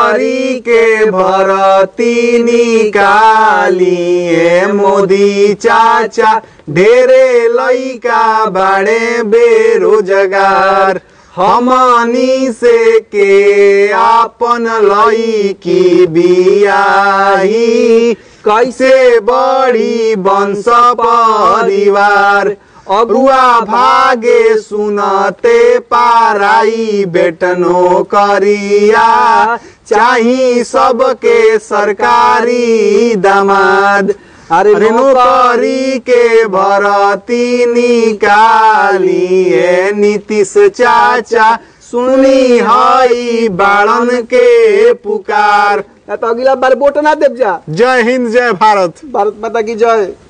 नौकरी के भरती निकालिए मोदी चाचा ढेरे लइका बाड़े बेरोजगार हमनी से के आपन लईकी बियाही कैसे बड़ी वंश परिवार अगुआ भागे सुनते पाराई बेटनो करिया चाही सबके सरकारी दमाद अरे अरे नौकरी के भरती निकालिए नीतीश चाचा सुनी हई बाड़न के पुकार ना तो अगला बार वोट ना देव जा जय हिंद जय भारत भारत माता की जय